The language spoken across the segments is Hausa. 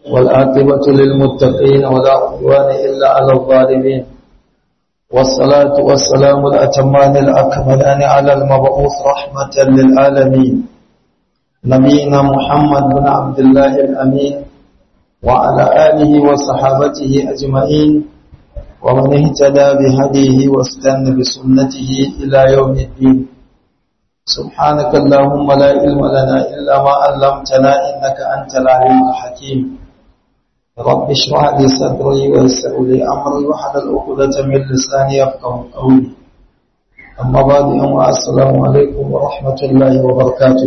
والعاقبة للمتقين ولا عدوان إلا على الظالمين والصلاة والسلام الأتمان الأكملان على المبعوث رحمة للعالمين نبينا محمد بن عبد الله الأمين وعلى آله وصحابته أجمعين ومن اهتدى بهديه واستنى بسنته إلى يوم الدين سبحانك اللهم لا علم لنا إلا ما علمتنا إنك أنت العليم الحكيم رب اشرح لي صدري ويسر لي أمري واحلل عقدة من لساني يفقهوا قولي أما بعد أما السلام عليكم ورحمة الله وبركاته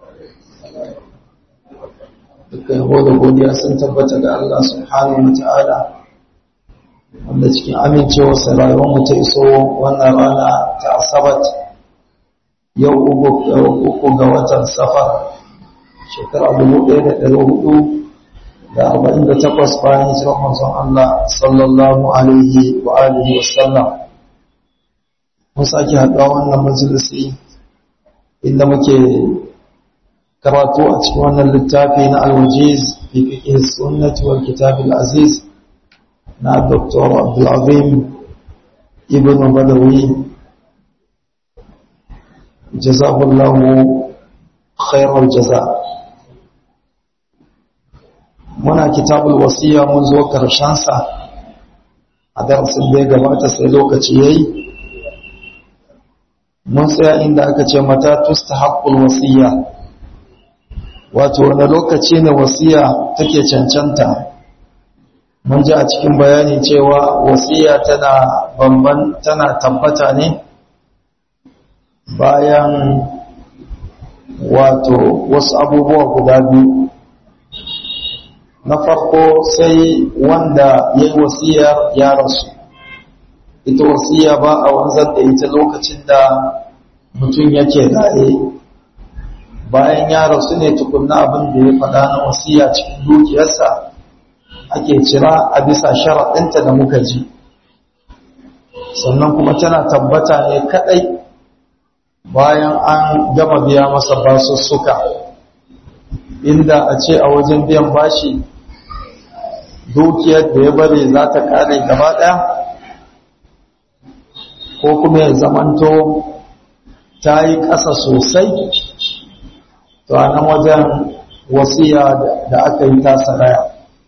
duka yabo da godiya sun tabbata ga Allah subhanahu wa ta'ala wanda cikin amincewarsa rayuwarmu ta iso wannan rana ta asabat yau uku ga watan safar shekara dubu ɗaya da ɗari hudu da arba'in da takwas bayan hijirar manzon Allah sallallahu alaihi wa alihi wa sallam mun sake haɗuwa wannan majalisi inda muke karatu a cikin wannan littafi na alwajiz fi fiqh sunnati wal kitab al-aziz na Dr. Abdul Azim Ibn Badawi jazahullahu khairar jaza muna kitabul wasiya mun zo sa a darasin da ya gabata sai lokaci yayi mun tsaya inda aka ce mata tustahaqqul wasiya wato wani lokaci ne wasiya take cancanta mun ji a cikin bayani cewa wasiya tana bamban tana tabbata ne bayan wato wasu abubuwa guda biyu na farko sai wanda ya yi wasiyar ya rasu ita wasiya ba a wanzar da ita lokacin da mutum yake raye bayan ya rasu ne tukunna abin da ya faɗa na wasiya cikin dukiyarsa ake cira a bisa sharaɗinta da muka ji sannan kuma tana tabbata ne kaɗai bayan an gama biya masa basussuka inda a ce a wajen biyan bashi dukiyar da ya bari za ta kare gaba ɗaya ko kuma ya zamanto ta yi ƙasa sosai to a nan wajen wasiya da aka yi tasa raya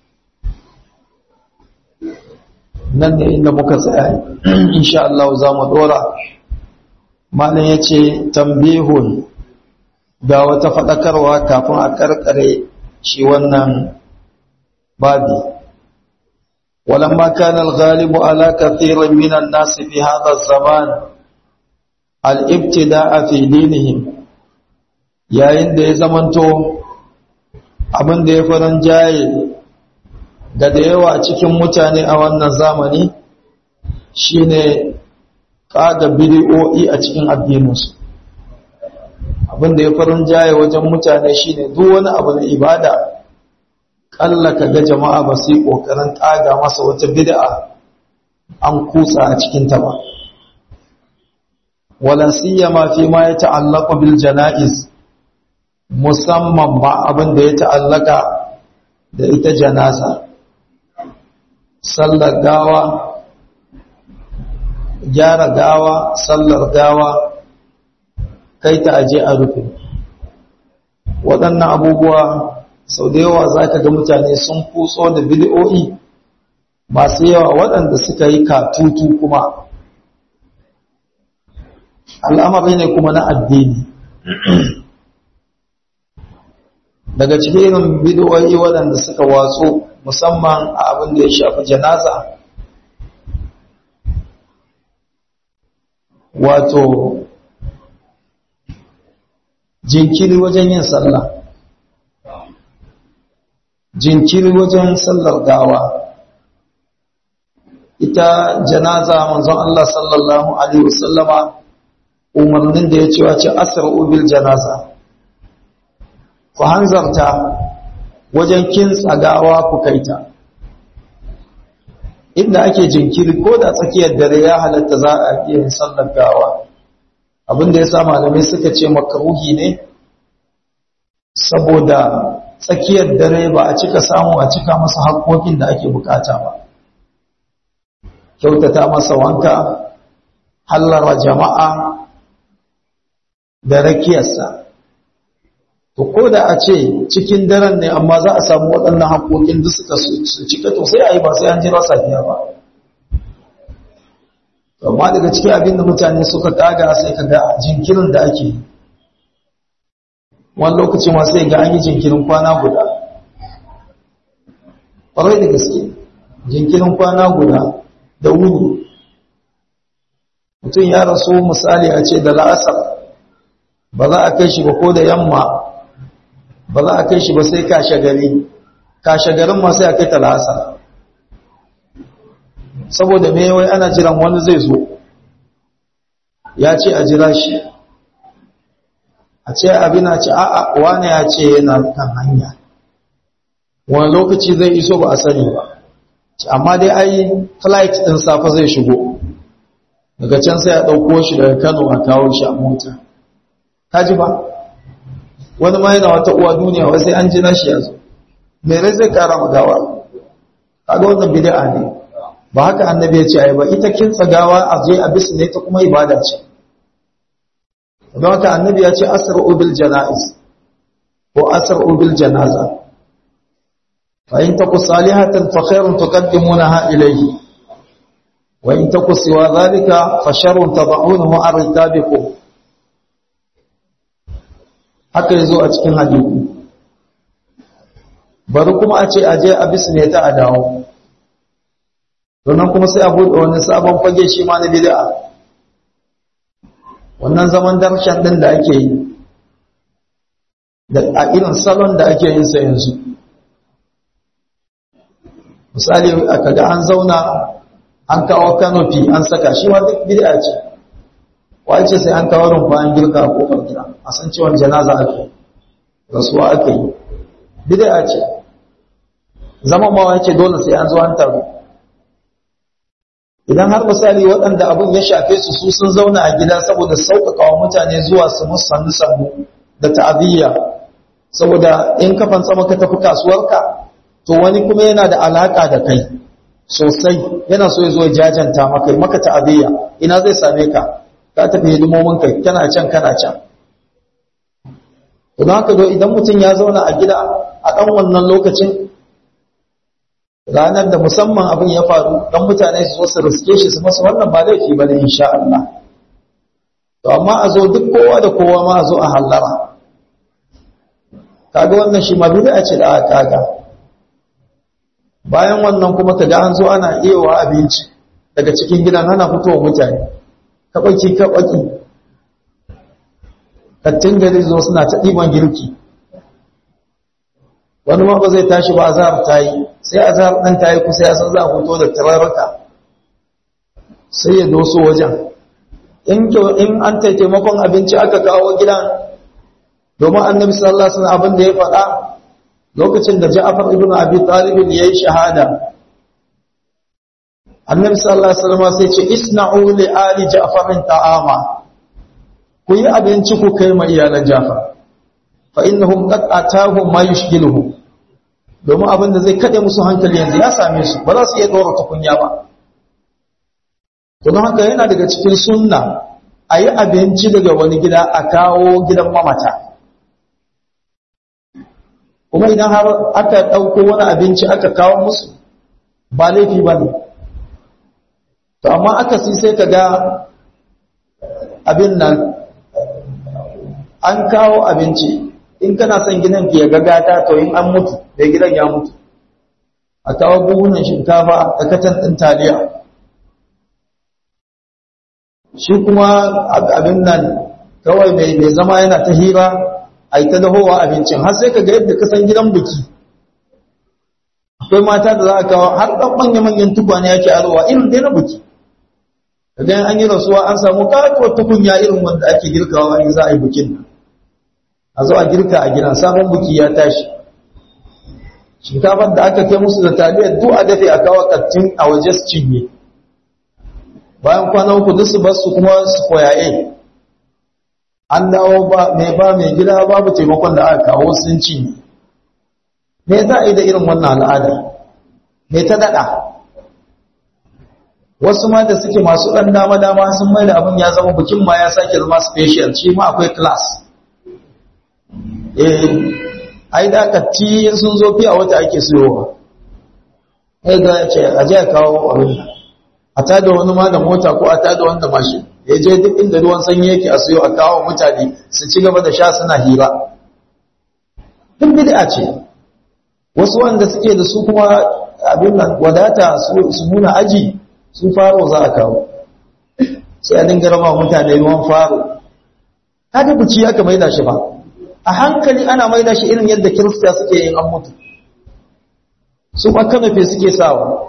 nan ne inda muka tsaya insha Allah za mu ɗora malam ya ce tambihun ga wata faɗakarwa kafin a ƙarƙare shi wannan babi ولما كان الغالب على كثير من الناس في هذا الزمان الابتداء في دينهم yayin da ya zamanto abin da ya faran jaye ga da yawa cikin mutane a wannan zamani shine kaga bid'o'i a cikin addininsu abin da ya farin jaye wajen mutane shine duk wani abu na ibada kalla ka ga jama'a ba su yi kokarin kaga masa wata bid'a an kutsa a cikin ta ba wala siyama fi ma ya ta'allaqu bil janaiz musamman ba abin da ya ta'allaka da ita janaza sallar gawa gyara gawa sallar gawa kai ta aje a rufe waɗannan abubuwa sau da yawa za ka ga mutane sun kuso da bidiyo'i masu yawa waɗanda suka yi katutu kuma al'amari ne kuma na addini daga cikin bidiyo'i waɗanda suka watsu musamman a abin da ya shafi janaza wato jinkiri wajen yin sallah jinkiri wajen sallar gawa ita janaza manzon Allah sallallahu alaihi wasallama umarnin da ya ce wace asra'u bil janaza ku hanzarta wajen kintsa gawa ku kaita inda ake jinkiri ko da tsakiyar dare ya halatta za a iya yin sallar gawa abinda ya sa malamai suka ce makaruhi ne saboda tsakiyar dare ba a cika samu a cika masa haƙoƙin da ake bukata ba kyautata masa wanka hallara jama'a da rakiyarsa to ko da a ce cikin daren ne amma za a samu waɗannan haƙoƙin duk suka su cika to sai a yi ba sai an jira safiya ba amma daga cikin abin da mutane suka kaga sai ka ga jinkirin da ake wani lokaci ma sai ga an yi jinkirin kwana guda ƙwarai da gaske jinkirin kwana guda da wuni mutum ya rasu misali a ce da la'asar ba za a kai shi ba ko da yamma ba za a kai shi ba sai kashe gari kashe garin ma sai a kai ta la'asar saboda me wai ana jiran wani zai zo ya ce a jira shi a ce abin a ce a'a wani ya ce yana kan hanya wani lokaci zai iso ba a sani ba amma dai ai flight din safa zai shigo daga can sai a ɗauko shi daga kano a kawo shi a mota kaji ba wani ma yana wata uwa duniya wai sai an jira shi ya zo mere zai kara magawa kaga wannan bid'a ne ba haka annabi ya ce ai ba ita kintsa gawa a je a bisu ne ta kuma ibada ce don haka annabi ya ce asra'u bil janaiz ko asra'u bil janaza fa in taku salihatan fa khairun tuqaddimunaha ilayhi wa in taku siwa dhalika fa sharrun tad'unahu an ritabikum haka yazo a cikin hadisi bari kuma a ce aje a bisu ne ta a dawo sannan kuma sai a buɗe wani sabon fage shi ma na bid'a wannan zaman darshan din da ake yi da a irin salon da ake yin sa yanzu misali aka ga an zauna an kawo kanofi an saka shi ma duk bid'a ce wace sai an kawo rumfa an girka a kofar gida a san cewa janaza ake rasuwa ake yi bid'a ce zaman ma wace dole sai an zo an taru idan har misali waɗanda abin ya shafe su su sun zauna a gida saboda sauƙaƙa wa mutane zuwa su musannu sannu da ta'abiyya saboda in kafan tsama ka tafi kasuwarka to wani kuma yana da alaƙa da kai sosai yana so ya zo jajanta maka maka ta'abiyya ina zai same ka ka tafi hidimomin kai kana can kana can to don haka idan mutum ya zauna a gida a ɗan wannan lokacin ranar da musamman abin ya faru don mutane su zo su riske shi su masa wannan ba laifi ba ne insha Allah to amma a zo duk kowa da kowa ma a zo a hallara kaga wannan shi ma bid'a ce da aka kaga bayan wannan kuma kaga an zo ana iyawa abinci daga cikin gidan ana fitowa mutane kabaki kabaki kattin gari zo suna ta ɗiban girki wani ma ba zai tashi ba azhar ta yi sai azhar ɗan ta yi kusa ya san za a fito da tararraka sai ya doso wajen in in an tai taimakon abinci aka kawo gidan domin annabi sallallahu alaihi wasallam abin da ya faɗa lokacin da Ja'far ibn Abi Talib yayi shahada annabi sallallahu alaihi wasallam sai ce isna'u li ali Ja'far ta'ama ku yi abinci ku kai ma iyalan Ja'far fa innahum qad atahum ma yushghiluhum domin abin da zai kade musu hankali yanzu ya same su ba za su iya dora tukunya ba to don haka yana daga cikin sunna a yi abinci daga wani gida a kawo gidan mamata kuma idan har aka ɗauko wani abinci aka kawo musu ba laifi ba ne to amma aka si sai ka ga abin nan an kawo abinci in kana son gidan ya gagata to in an mutu da gidan ya mutu a kawo buhunan shinkafa da katan ɗin taliya shi kuma abin nan kawai mai zama yana ta hira a yi ta dahowa abincin har sai ka ga yadda kasan gidan buki akwai mata da za a kawo har ɗan manya-manyan tukwane yake arowa irin dai na buki idan an yi rasuwa an samu katuwar tukunya irin wanda ake girkawa in za a yi bukin nan a zo a girka a gidan sabon buki ya tashi shinkafar da aka kai musu da taliyar duk a dafe a kawo kattin a waje su cinye bayan kwana uku duk su bar su kuma su koyaye an dawo ba mai ba mai gida babu taimakon da aka kawo sun cinye me za a yi da irin wannan al'ada me ta daɗa wasu ma da suke masu ɗan dama-dama sun mai da abin ya zama bikin ma ya sake zama special shi ma akwai class eh ai da aka ti sun zo fiye a wata ake siyowa ai ga ya ce a je a kawo abin a tada wani ma da mota ko a tada wanda mashin ya je duk inda ruwan sanyi yake a siyo a kawo mutane su ci gaba da sha suna hira duk bid'a ce wasu wanda suke da su kuma abin nan wadata su nuna aji su faro za a kawo sai a dinga raba mutane ruwan faro haka buci aka maida shi ba a hankali ana maida shi irin yadda kirista suke yin an mutu su makamafe suke sawa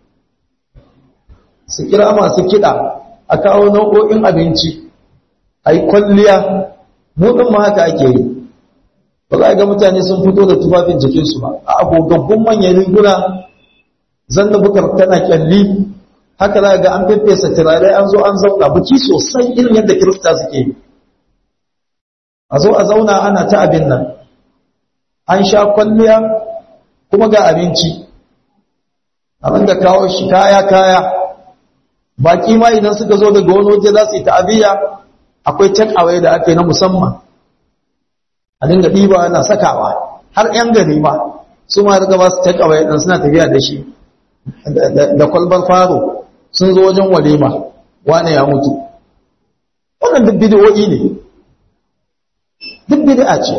su kira masu kiɗa a kawo nau'o'in abinci a yi kwalliya muɗin ma haka ake yi ba za a ga mutane sun fito da tufafin jikinsu ba a agogaggun manyan riguna zan da bukar tana kyalli haka za ga an feffesa turare an zo an zauna buki sosai irin yadda kirista suke yi a zo a zauna ana ta abin nan an sha kwalliya kuma ga abinci abin da kawo shi kaya-kaya baki ma idan suka zo daga wani waje za su yi ta'abiyya akwai take away da ake na musamman a dinga ɗiba ana sakawa har 'yan gari ma su ma daga ba su take away ɗin suna tafiya da shi da kwalbar faro sun zo wajen walima wane ya mutu wannan duk bidiyoyi ne duk bid'a ce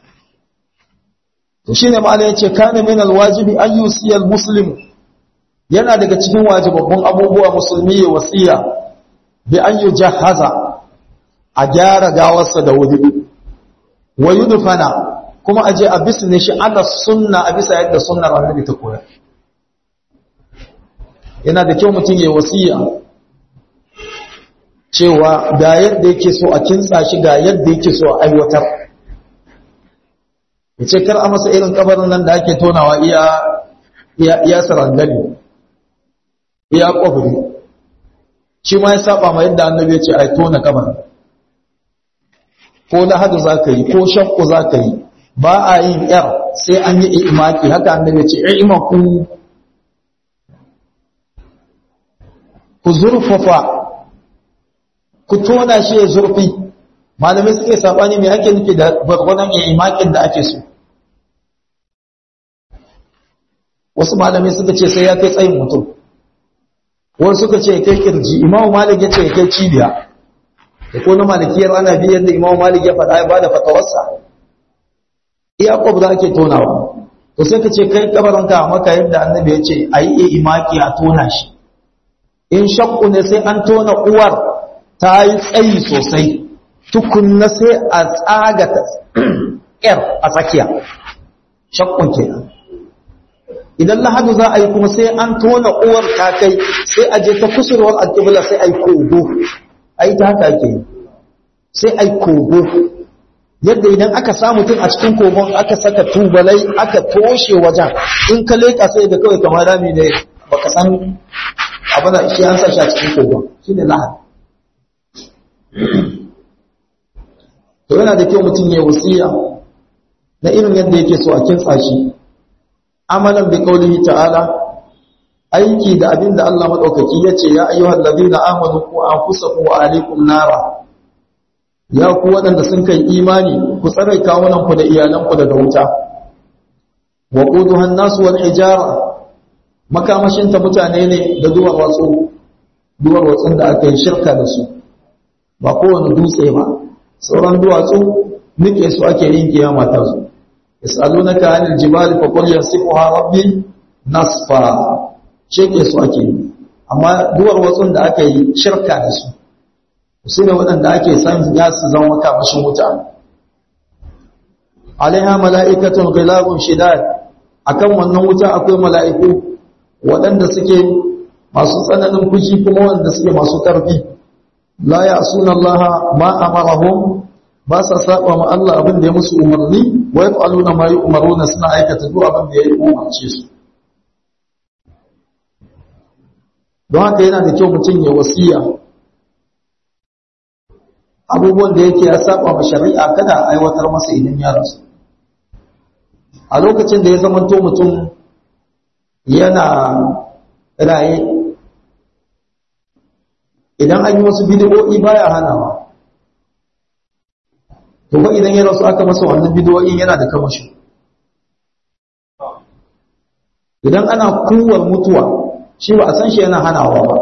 to shine ma'ana yace kana min alwajibi an yusiya almuslim yana daga cikin wajibabbun abubuwa musulmi ya wasiya bi an yujahaza a gyara gawarsa da wuri wa yudfana kuma aje a bisne shi ala sunna a bisa yadda sunnar annabi ta koyar yana da kyau mutum ya wasiya cewa ga yadda yake so a kintsa shi ga yadda yake so a aiwatar ya ce kar a masa irin kabarin nan da ake tonawa iya iya sarangani iya kwabri shi ma ya saba ma yadda annabi ya ce a tona kabarin ko lahadu za ka yi ko shakku za ka yi ba a yin yar sai an yi imaki haka annabi ya ce imaku ku zurfafa ku tona shi ya zurfi malamai suke sabani mai ake nufi da gwargwadon imakin da ake so wasu malamai suka ce sai ya kai tsayin mutum wasu suka ce ya kai kirji imamu malik ya ce ya kai cibiya da ko na malikiyar ana biyar da imamu malik ya faɗa ya bada fatawarsa iya kwabza ake tonawa to sai ka ce kai kabaranka maka yadda annabi ya ce a yi imaki a tona shi in shakku ne sai an tona uwar ta yi tsayi sosai tukunna sai a tsaga ƙyar a tsakiya shakkun kenan idan lahadu za a yi kuma sai an tona uwar ta kai sai a je ta kusurwar alƙibla sai a yi kogo a yi ta haka ake yi sai a yi kogo yadda idan aka samu tun a cikin kogon aka saka tubalai aka toshe wajen in ka leƙa sai da kawai kamar rami ne baka san abin shi an sa shi a cikin kogon shi ne lahadi to yana da kyau mutum ya wasiya na irin yadda yake so a kintsa shi amalan bi qaulihi ta'ala aiki da abinda Allah madaukaki yace ya ayyuhal ladina amanu qu anfusakum wa alaykum nara ya ku wadanda sun kai imani ku tsare kawunan ku da iyalan ku daga wuta wa quduhan nas wal hijara makamashin ta mutane ne da duwar watsu duwar watsun da aka yi shirka da su ba kowane dutse ba sauran duwatsu nike su ake yin kiyama ta su yasalunaka anil jibali fa qul yasifuha rabbi nasfa sheke su ake yi amma duwar watsun da aka yi shirka da su su ne waɗanda ake san ya su zama makamashin wuta alaiha mala'ikatun ghilabun shidad akan wannan wuta akwai mala'iku waɗanda suke masu tsananin fushi kuma wanda suke masu ƙarfi la ya'suna Allah ma amarahum ba sa saba ma Allah abin da ya musu umarni wa yaf'aluna ma yu'maruna suna aikata duk abin da ya umarce su don haka yana da kyau mutum ya wasiya abubuwan da yake ya saba ma shari'a kada a aiwatar masa idan ya rasu a lokacin da ya zamanto mutum yana raye idan an yi wasu bidiyo'i baya hanawa to ba idan ya rasu aka masa wannan bidiyo'in yana da kamashi idan ana kuwar mutuwa shi ba a san shi yana hanawa ba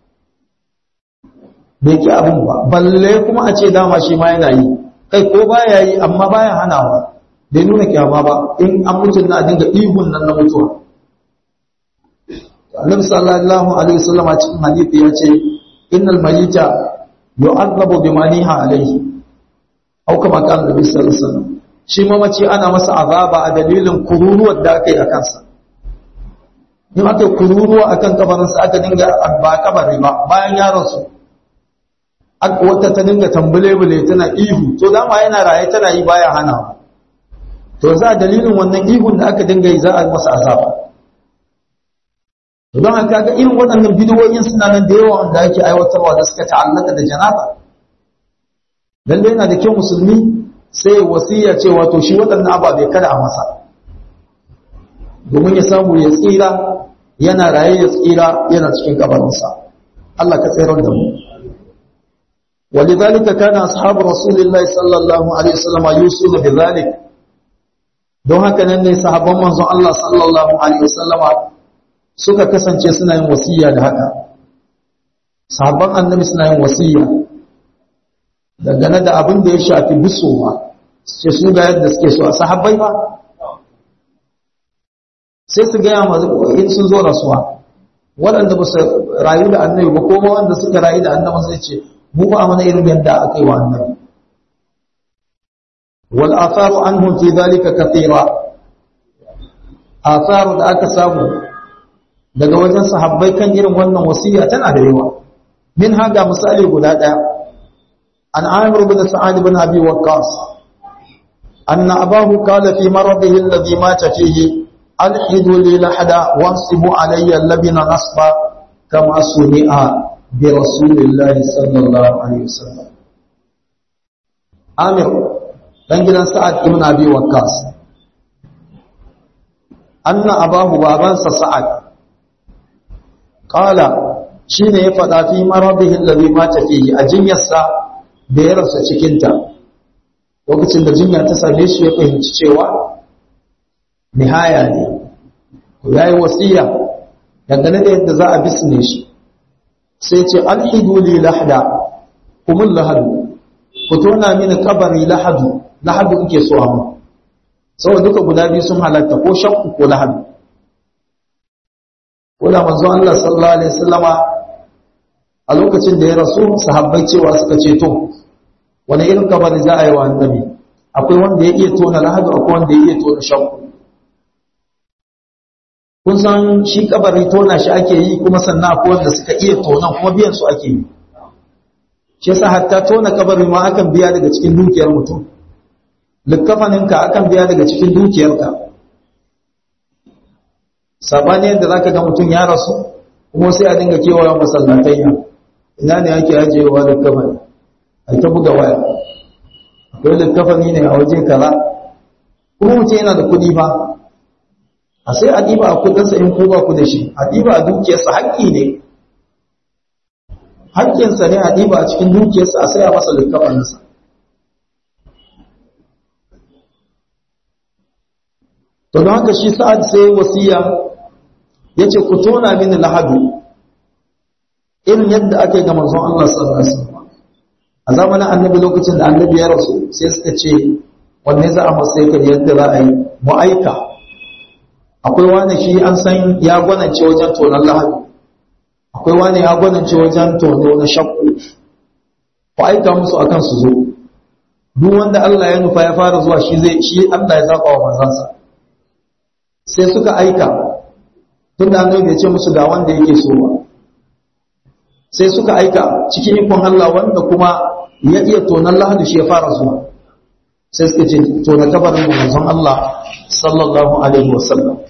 bai ki abin ba balle kuma a ce dama shi ma yana yi kai ko baya yi amma baya hanawa bai nuna kyama ba in an mutun na dinga ihun nan na mutuwa annabi sallallahu alaihi wasallam a cikin hadisi ya ce innal mayyita yu'adhabu bima niha alaihi au kama kan annabi sallallahu alaihi wasallam shi mamaci ana masa azaba a dalilin kururuwar da aka yi a kansa in aka yi kururuwa akan kabarinsa aka dinga ba kabari ba bayan ya rasu wata ta dinga tambule-bule tana ihu to dama yana raye tana yi baya hana to za dalilin wannan ihun da aka dinga yi za a masa azaba to don haka ga irin waɗannan bidiyoyin suna nan da yawa wanda ake aiwatarwa da suka ta'allaka da janaba lalle yana da kyau musulmi sai wasiya cewa to shi waɗannan ababe kada a masa domin ya samu ya tsira yana raye ya tsira yana cikin kabarinsa Allah ka tsirar da mu ولذلك كان أصحاب رسول الله صلى الله عليه وسلم يوصون بذلك don haka nan ne sahabban manzon Allah sallallahu alaihi wasallama suka kasance suna yin wasiya da haka sahabban annabi suna yin wasiya dangane da abin da ya shafi bisowa ce su ga yadda suke so a sahabbai ba sai su gaya masu in sun zo rasuwa waɗanda ba su rayu da annabi ba kuma wanda suka rayu da annabi sai ce mu ba mana irin yadda aka yi wa annabi wal atharu anhum fi dhalika kathira atharu da aka samu daga wajen sahabbai kan irin wannan wasiya tana da yawa min haga misali guda daya an amir bin sa'ad bin abi waqqas anna abahu qala fi maradihi alladhi mata fihi alhidu li lahada wansibu alayya labina nasba kama suni'a bi rasulillahi sallallahu alaihi wasallam Amir dan gidan Sa'ad ibn Abi Waqqas anna abahu babansa Sa'ad qala shine ya fada fi maradihi alladhi mata fihi a jinyarsa da ya rasa cikin ta lokacin da jinya ta same shi ya fahimci cewa nihaya ne yayi wasiya dangane da yadda za a bisne shi sai ce alhidu li lahda kumul lahadu ku tona mini kabari lahadu lahadu kuke so amma saboda duka guda biyu sun halatta ko shakku ko lahadu ko da manzo Allah sallallahu alaihi wasallama a lokacin da ya rasu sahabbai cewa suka ce to wani irin kabari za a yi wa annabi akwai wanda ya iya tona lahadu akwai wanda ya iya tona shakku kun san shi kabari tona shi ake yi kuma sannan akwai wanda suka iya tonan kuma biyan su ake yi shi yasa hatta tona kabari ma akan biya daga cikin dukiyar mutum likkafaninka akan biya daga cikin dukiyarka sabani yadda zaka ga mutum ya rasu kuma sai a dinga kewaye masallatayya ina ne ake ajiyewa likkafani a ta buga waya akwai likkafani ne a waje kaza kuma mutum yana da kuɗi ba a sai a ɗiba a kudinsa in ko ba ku da shi a ɗiba a dukiyarsa haƙƙi ne haƙƙinsa ne a ɗiba a cikin dukiyarsa a sai a masa likkafaninsa to don haka shi sa'ad sai wasiya ya ce ku tona mini lahadu irin yadda ake ga manzon Allah sallallahu alaihi wasallam a zamanin annabi lokacin da annabi ya rasu sai suka ce wanne za a masa yadda za a yi mu aika akwai wani shi an san ya gwanance wajen tonon lahadi akwai wani ya gwanance wajen tono na shakku ku aika musu akan su zo duk wanda Allah ya nufa ya fara zuwa shi zai shi Allah ya zaba wa manzansa sai suka aika tun da annabi bai ce musu ga wanda yake so ba sai suka aika cikin ikon Allah wanda kuma ya iya tonon lahadi shi ya fara zuwa sai suka ce tona kabarin manzon Allah sallallahu alaihi wasallam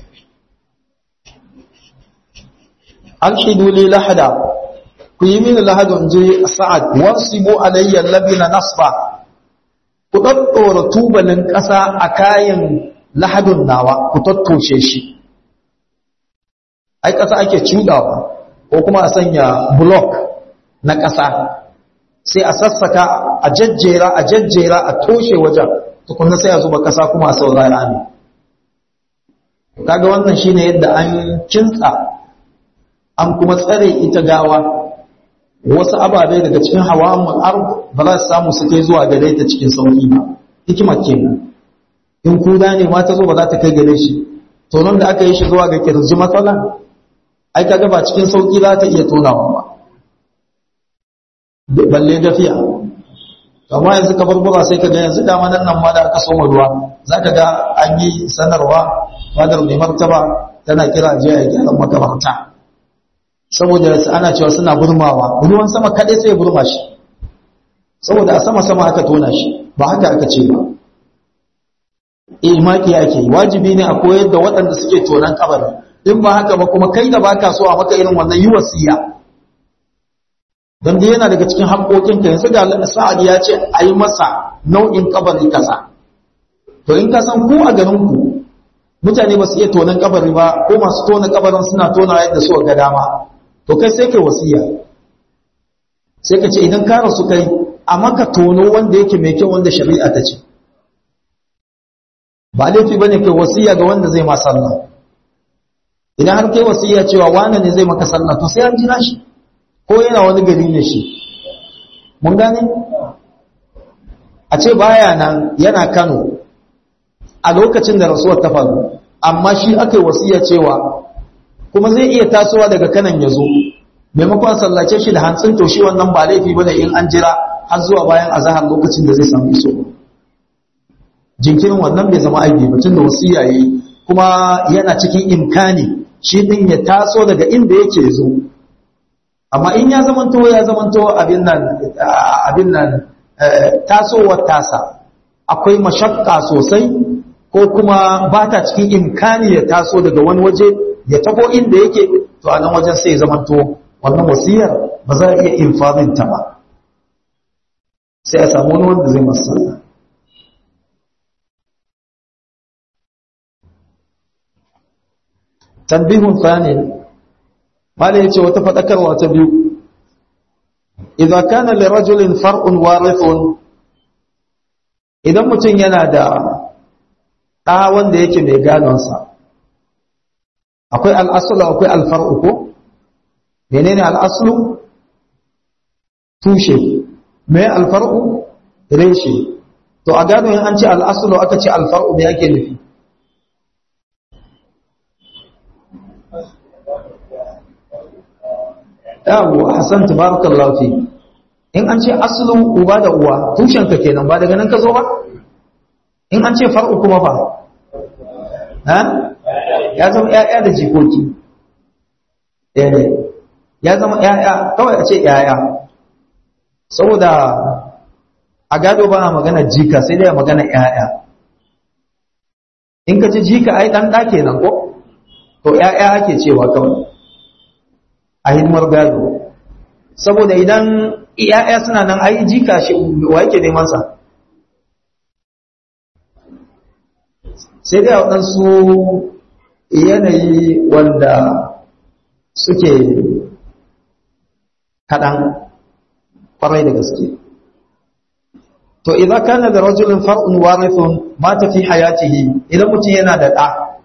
alhidu li lahada ku yi mini lahadun je sa'ad wansibu alayya labina nasba ku daddora tubalin ƙasa a kayan lahadun nawa ku tattoshe shi ai ƙasa ake cudawa ko kuma a sanya block na ƙasa sai a sassaka a jajjera a jajjera a toshe wajen tukunna sai a zuba ƙasa kuma a saurara ne kaga wannan shine yadda an kintsa an kuma tsare ita gawa wasu ababe daga cikin hawamun ard ba za su samu su kai zuwa gare ta cikin sauki ba hikimar kenan in kuda ne ma ta zo ba za ta kai gare shi to nan da aka yi shi zuwa ga kirji matsala ai kaga ba cikin sauki za ta iya tonawa ba balle gafiya amma yanzu ka barbura sai ka ga yanzu dama nan nan ma da aka soma ruwa za ka ga an yi sanarwa fadar mai martaba tana kira je a gyaran makabarta saboda ana cewa suna burmawa ruwan sama kaɗai sai burma shi saboda a sama sama aka tona shi ba haka aka ce ba imaki ake wajibi ne a koyar da waɗanda suke tonan kabari in ba haka ba kuma kai da baka so a maka irin wannan yi wasiya don dai yana daga cikin haƙoƙinka yanzu ga sa'ad ya ce a yi masa nau'in kabari kasa to in ka san ku a garinku mutane ba su iya tonan kabari ba ko masu tona kabarin suna tona yadda suka ga dama to kai sai kai wasiya sai ka ce idan ka rasu kai a maka tono wanda yake mai kyau wanda shari'a ta ce ba laifi bane kai wasiya ga wanda zai ma sallah idan har kai wasiya cewa wane ne zai maka sallah to sai an jira shi ko yana wani gari ne shi mun gane a ce baya nan yana Kano a lokacin da rasuwar ta faru amma shi aka yi wasiya cewa kuma zai iya tasowa daga kanan ya zo maimakon sallace shi da hantsin to shi wannan ba laifi bane in an jira har zuwa bayan azahar lokacin da zai samu iso jinkirin wannan bai zama aibi batun da wasiya yayi kuma yana cikin imkani shi din ya taso daga inda yake zo amma in ya zamanto ya zamanto abin nan abin nan tasowar tasa akwai mashakka sosai ko kuma ba ta cikin imkani ya taso daga wani waje ya tago inda yake to a nan wajen sai zamanto wannan wasiyar ba za a iya infazin ta ba sai a samu wani wanda zai masu tambihun fani mala yace wata fadakarwa ta biyu idza kana li rajulin far'un warithun idan mutum yana da ɗa wanda yake mai gadonsa akwai al'asulu akwai alfar'u ko menene al'asulu tushe mai alfar'u reshe to a gado yin an ce al'asulu aka ce alfar'u mai ake nufi yawo hassan tabarakallahu fi in an ce asulun uba da uwa tushenka kenan ba daga nan ka zo ba in an ce far'u kuma fa ha ya zama ƴaƴa da jikoki eh ya zama ƴaƴa kawai a ce ƴaƴa saboda a gado ba a magana jika sai dai a magana ƴaƴa in ka ce jika ai dan ɗa kenan ko to ƴaƴa ake cewa kawai a hidimar gado saboda idan ƴaƴa suna nan ai jika shi wa yake neman sa sai dai a waɗansu yanayi wanda suke kaɗan ƙwarai da gaske to idan kana da rajulun far'un warithun mata fi hayatihi idan mutum yana da ɗa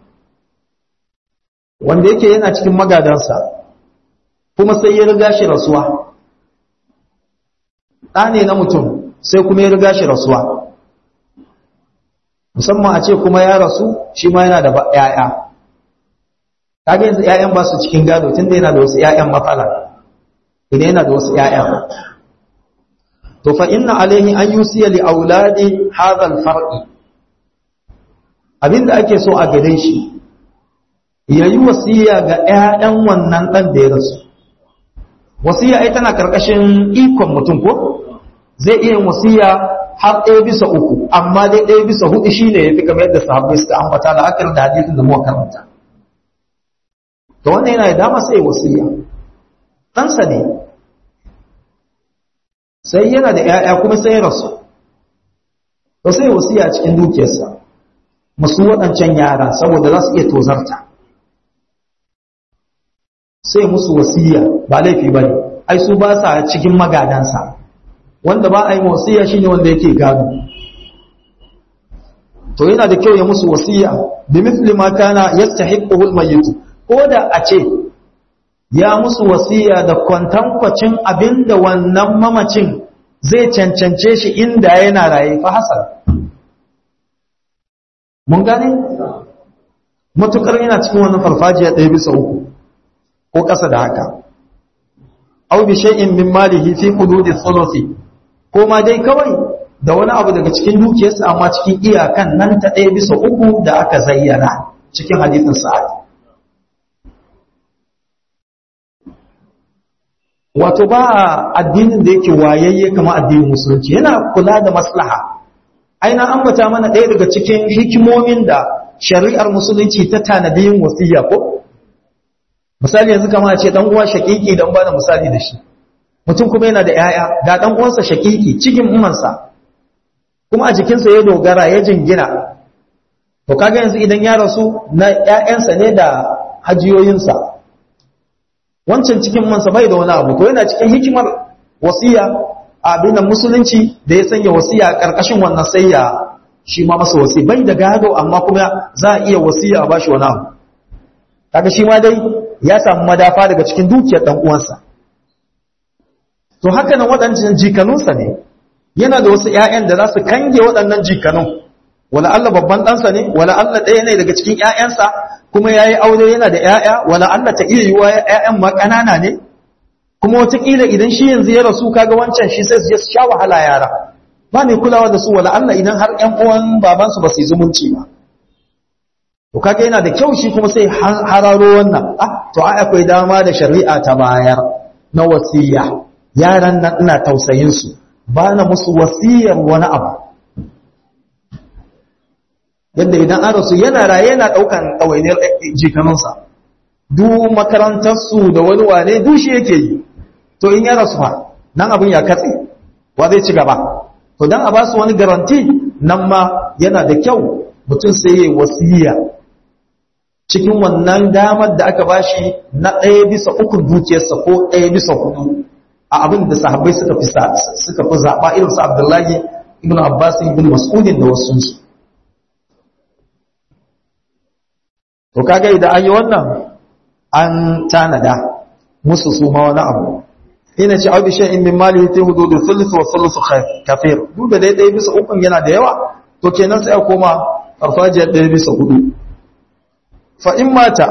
wanda yake yana cikin magadansa kuma sai ya riga shi rasuwa ɗa ne na mutum sai kuma ya riga shi rasuwa musamman a ce kuma ya rasu shi ma yana da ‘ya'ya kaga yanzu ‘ya'yan ba su cikin gado tun da yana da wasu ‘ya'yan matsala idan yana da wasu ‘ya'yan to fa inna alaihi an yi siya li auladi hazal far'i abinda ake so a gare shi ya yi wasiya ga ‘ya'yan wannan ɗan da ya rasu wasiya ai tana ƙarƙashin ikon mutum ko zai iya wasiya har ɗaya bisa uku amma dai ɗaya bisa hudu shi ne ya fi kamar yadda sahabbai suka ambata da akar da hadisin da muka karanta to wannan yana da dama sai wasiya ɗansa ne sai yana da ‘ya'ya kuma sai ya rasu to sai wasiya cikin dukiyarsa masu waɗancan yara saboda za su iya tozarta sai musu wasiya ba laifi ba ne ai su ba sa cikin magadansa wanda ba a yi wasiya shine wanda yake gado to yana da kyau ya musu wasiya bi mithli ma kana yastahiquhu al-mayyit ko da a ce ya musu wasiya da kwantankwacin abinda wannan mamacin zai cancance shi inda yana raye fa hasan mun gane matukar yana cikin wannan farfajiya ɗaya bisa uku ko ƙasa da haka aw bi shay'in min malihi fi hududi thuluthi ko ma dai kawai da wani abu daga cikin dukiyarsa amma cikin iyakan nan ta ɗaya bisa uku da aka zayyana cikin hadisin sa'ad wato ba addinin da yake wayayye kama addinin musulunci yana kula da maslaha aina ambata mana ɗaya daga cikin hikimomin da shari'ar musulunci ta tanadi yin wasiya ko misali yanzu kama ce dan uwa shakiki dan bada misali da shi mutum kuma yana da yaya ga dan uwansa shakiki cikin ummansa kuma a jikinsa ya dogara ya jingina to kaga yanzu idan ya rasu na ƴaƴansa ne da hajiyoyinsa wancan cikin mansa bai da wani abu to yana cikin hikimar wasiya abin musulunci da ya sanya wasiya a ƙarƙashin wannan sai ya shi ma masa wasi bai da gado amma kuma za a iya wasiya a bashi wani abu kaga shi ma dai ya samu madafa daga cikin dukiyar dan uwansa to haka nan waɗancan jikanunsa ne yana da wasu ƴaƴan da za su kange waɗannan jikanun wala Allah babban ɗansa ne wala Allah ɗaya ne daga cikin ƴaƴansa kuma ya yi aure yana da ƴaƴa wala Allah ta iya yiwa ƴaƴan ma ƙanana ne kuma wataƙila idan shi yanzu ya rasu kaga wancan shi sai su je su sha wahala yara ba mai kulawa da su wala Allah idan har ƴan uwan babansu ba su yi zumunci ba to kaga yana da kyau shi kuma sai hararo wannan ah to ai akwai dama da shari'a ta bayar na wasiya yaran nan ina tausayin su ba na musu wasiyar wani abu yadda idan an rasu yana raye yana daukan ɗawainiyar jikanunsa duk makarantarsu da wani wane dushi yake yi to in ya rasu fa nan abin ya katse wa zai ci gaba to dan a ba su wani garanti nan ma yana da kyau mutum sai ya wasiya cikin wannan damar da aka bashi na ɗaya bisa uku dukiyarsa ko ɗaya bisa hudu a abin da sahabbai suka fi suka fi zaɓa irin su Abdullahi ibn Abbas ibn Mas'udin da wasu su to kaga idan an yi wannan an tanada musu su ma wani abu ina ce abu shay'in min mali ta hududu thuluth wa thuluth kafir duk da dai bisa ukun yana da yawa to kenan sai a koma farfajiyar ɗaya bisa hudu fa in mata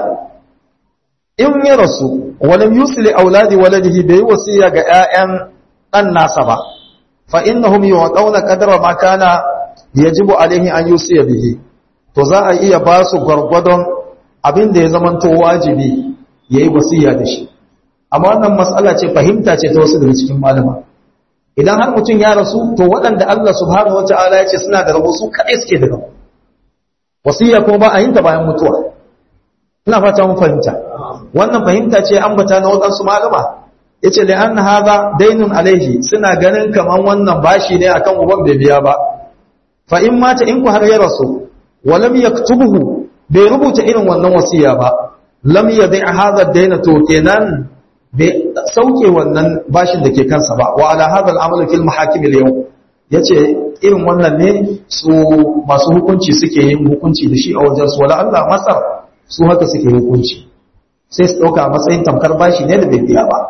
in ya rasu walam yusli auladi waladihi bai wasiya ga ƴaƴan dan nasa ba fa innahum yu'tawna qadra ma kana yajibu alaihi an yusiya bihi to za a iya ba su gwargwadon abin da ya zamanto wajibi yayi wasiya da shi amma wannan mas'ala ce fahimta ce ta wasu daga cikin malama idan har mutum ya rasu to waɗanda Allah subhanahu wata'ala ya ce suna da rabo su kaɗai suke da rabo wasiya kuma ba a yin ta bayan mutuwa ina fata mun fahimta wannan fahimta ce ambata na waɗansu malama yace da an haza dainun alaihi suna ganin kaman wannan bashi ne akan uban bai biya ba fa in mata in ku har ya rasu wa lam yaktubuhu bai rubuta irin wannan wasiya ba lam yadhi hadha daina to kenan bai sauke wannan bashin da ke kansa ba wa ala hadha al-amal fil mahakim al-yawm yace irin wannan ne su masu hukunci suke yin hukunci da shi a wajen su wala Allah masar su haka suke hukunci sai su dauka matsayin tamkar bashi ne da bai biya ba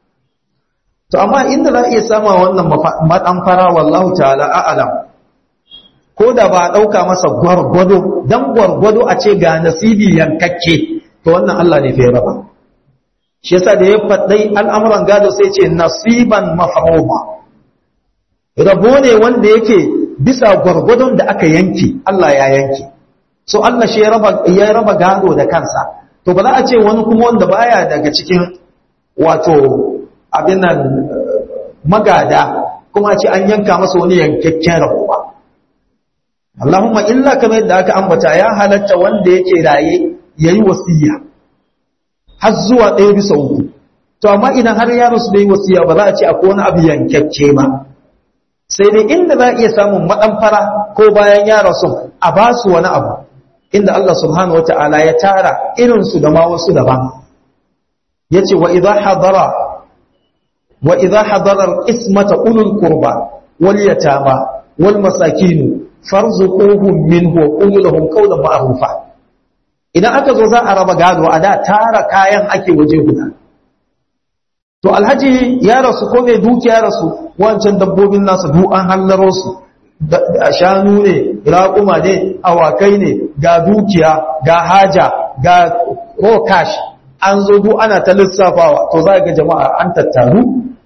to amma inda za a iya sama wannan madan fara wallahu ta'ala a'lam ko da ba a dauka masa gwargwado dan gwargwado a ce ga nasibi yankakke to wannan Allah ne fa ya raba shi yasa da ya faɗai al'amuran gado sai ce nasiban mafahoma rabo ne wanda yake bisa gwargwadon da aka yanki Allah ya yanki so Allah shi ya raba gado da kansa to ba za a ce wani kuma wanda baya daga cikin wato abin nan magada kuma ce an yanka masa wani yankakken rabo ba Allahumma illa kamar yadda aka ambata ya halatta wanda yake raye yayi wasiya har zuwa ɗaya bisa uku to amma idan har yaro su bai wasiya ba za a ce akwai wani abu yankakke ba sai dai inda za a iya samun maɗanfara ko bayan ya rasu a ba su wani abu inda Allah subhanahu wata'ala ya tara irinsu da ma wasu daban ya ce wa idha hadara wa idha hadara al-ismata ulul qurba wal yatama wal masakin farzuquhum minhu wa qulu lahum qawlan ma'rufa idan aka zo za a raba gado a da tara kayan ake waje guda to alhaji ya rasu ko mai dukiya rasu wancan dabbobin nasa duk an hallaro su da shanu ne raƙuma ne awakai ne ga dukiya ga haja ga raw cash an zo duk ana ta lissafawa to za ga jama'a an tattaru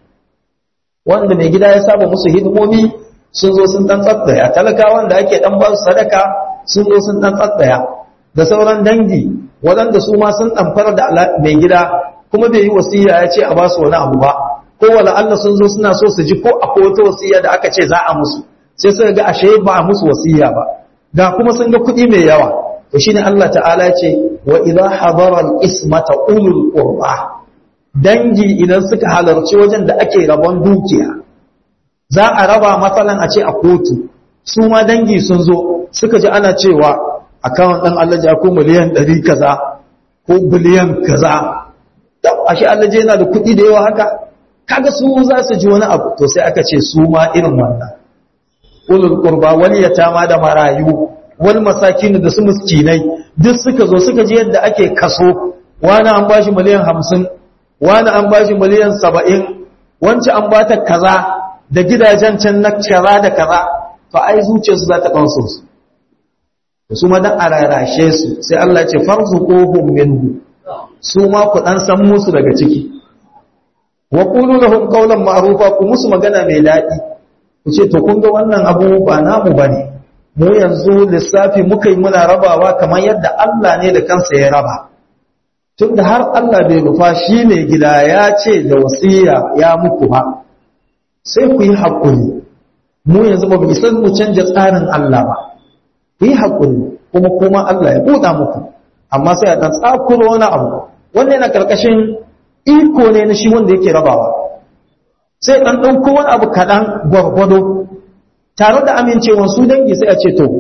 wanda mai gida ya saba musu hidimomi sun zo sun dan tsatsaya talakawan da ake dan ba su sadaka sun zo sun dan tsatsaya da sauran dangi waɗanda su ma sun ɗamfar da mai gida kuma bai yi wasiya ya ce a ba su wani abu ba ko wala Allah sun zo suna so su ji ko akwai wata wasiya da aka ce za a musu sai suka ga ashe ba a musu wasiya ba ga kuma sun ga kuɗi mai yawa to shine Allah ta'ala ce wa idza hadara al-ismata ulul qurba dangi idan suka halarci wajen da ake rabon dukiya za a raba matsalan a ce a kotu su ma dangi sun zo suka ji ana cewa akawun ɗan Allah ja ko miliyan ɗari kaza ko biliyan kaza ashe Allah yana da kuɗi da yawa haka kaga su za su ji wani abu to sai aka ce su ma irin wannan ulul qurba wal yatama da marayu wal masakin da su miskinai duk suka zo suka ji yadda ake kaso wani an bashi miliyan hamsin wani an bashi miliyan saba'in wance an bata kaza da gidajen can na kaza da kaza to ai zuciyarsu za ta ɗansu su su ma dan a rarashe su sai Allah ce farzuquhum minhu su ma ku dan san musu daga ciki wa qulu lahum qawlan ma'rufa ku musu magana mai dadi ku ce to kun ga wannan abu ba namu bane mu yanzu lissafi muka yi muna rabawa kamar yadda Allah ne da kansa ya raba tunda har Allah bai rufa shi ne gida ya ce da wasiya ya muku ba sai ku yi haƙuri mu yanzu ba mu isa mu canja tsarin Allah ba ku yi haƙuri kuma kuma Allah ya buɗa muku amma sai a ɗan tsakuro wani abu wannan yana ƙarƙashin iko ne na shi wanda yake rabawa sai ɗan ɗauko wani abu kaɗan gwargwado tare da amincewa su dangi sai a ce to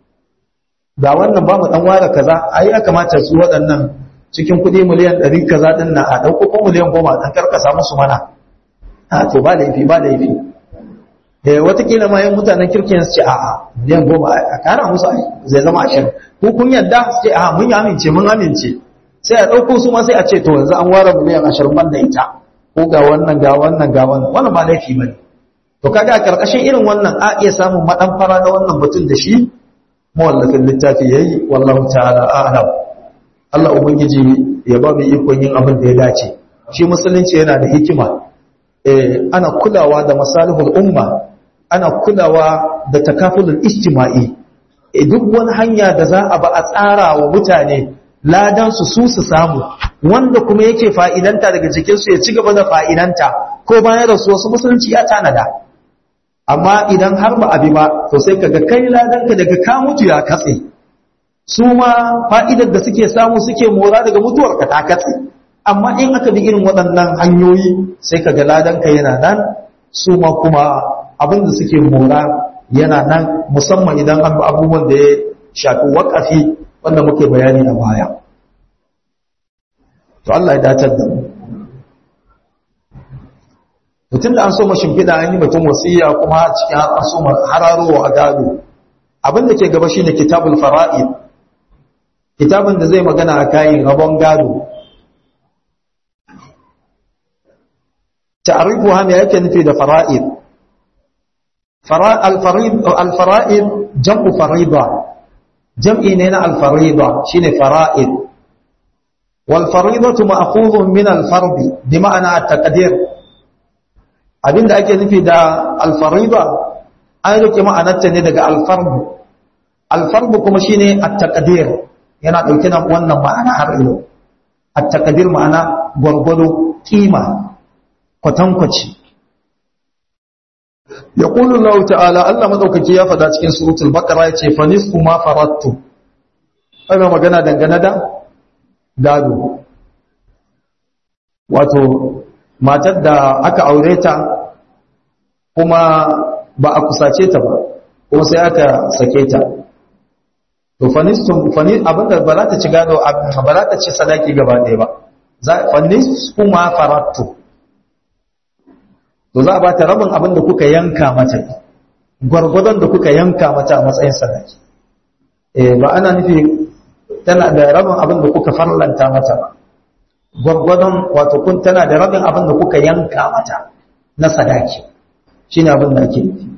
ga wannan ba mu ɗan ware kaza a ya kamata su waɗannan cikin kuɗi miliyan ɗari kaza ɗin na a ɗauko ko miliyan goma ɗan karkasa musu mana a to ba laifi ba laifi eh watakila ma yan mutanen kirkin su ce a'a miliyan goma a kara musu zai zama ashirin ko kun yadda su ce a'a mun yi amince mun amince sai a ɗauko su ma sai a ce to yanzu an ware miliyan ashirin ban da ita ko ga wannan ga wannan ga wannan wannan ba laifi ba ne to kaga a karkashin irin wannan a iya samun maɗan fara da wannan mutum da shi mawallafin littafi yayi wallahu ta'ala a'lam Allah ubangiji ya ba mu ikon yin abin da ya dace shi musulunci yana da hikima eh ana kulawa da masalihul umma ana kulawa da takafulul ijtima'i e duk wani hanya da za a ba a tsara wa mutane ladan su su su samu wanda kuma yake fa'idanta daga jikin su ya ci gaba da fa'idanta ko bayan rasu wasu musulunci ya tanada amma idan har ba abi ba to sai kaga kai ladan ka daga ka mutu ya katse su ma fa'idar da suke samu suke mora daga mutuwar ka ta katse amma in aka bi irin waɗannan hanyoyi sai kaga ladan ka yana nan su ma kuma abin da suke mora yana nan musamman idan an abubuwan da ya shafi wakafi wanda muke bayani a baya to Allah ya dacar da mu mutum da an so mashimfiɗa an yi mutum wasiya kuma cikin an so hararowa a gado abin da ke gaba shine kitabul fara'id kitabin da zai magana a kayan rabon gado ta'rifuha me yake nufi da fara'id الفرائض جمع فريضة جمع نينا الفريضة شين فرائض والفريضة مأخوذ من الفرض بمعنى التقدير abin da ake nufi da alfariba an rike ma'anarta ne daga alfarbu alfarbu kuma shine at-taqdir yana dauke da wannan ma'ana har ilo at-taqdir ma'ana gwargwado kima kwatankwaci يقول الله تعالى الله madaukaki ya fada cikin suratul baqara yace fa nisfu ma farattu ana magana dangane da gado wato matar da aka aure ta kuma ba a kusace ta ba ko sai aka sake ta to fanistum fani abinda ba za ta ci gado ba za ta ci sadaki gaba ɗaya ba fanis kuma farattu to za a ba ta rabin abin da kuka yanka mata gwargwadon da kuka yanka mata a matsayin sadaki eh ba ana nufi tana da rabin abin da kuka farlanta mata ba gwargwadon wato kun tana da rabin abin da kuka yanka mata na sadaki shine abin da ake nufi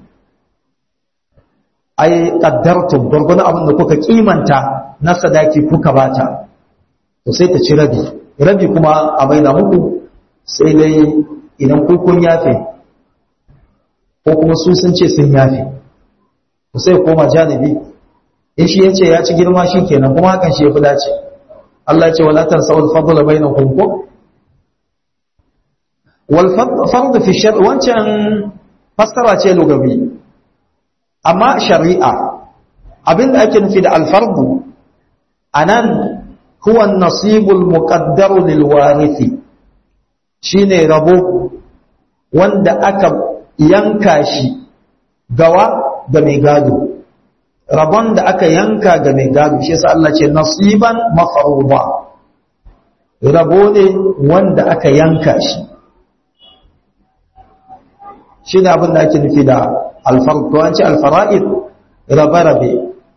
ai qaddartum gwargwadon abin da kuka kimanta na sadaki kuka bata to sai ta ci rabi rabi kuma a baina muku sai dai idan ku kun yafe ko kuma su sun ce sun yafe to sai koma janibi in shi yace ya ci girma shi kenan kuma hakan shi ya fi dace Allah ya ce wala tansawul fadla bainakum ko wal fard fi shar wancan fassara ce lugawi amma shari'a abinda ake nufi da al fardu anan huwa an-nasibul muqaddaru lil warithi shine rabo wanda aka yanka shi gawa ga mai gado rabon da aka yanka ga mai gado shi yasa Allah ce nasiban mafruḍa rabo ne wanda aka yanka shi shi ne abin da ake nufi da alfarq to an ce alfara'id rabe-rabe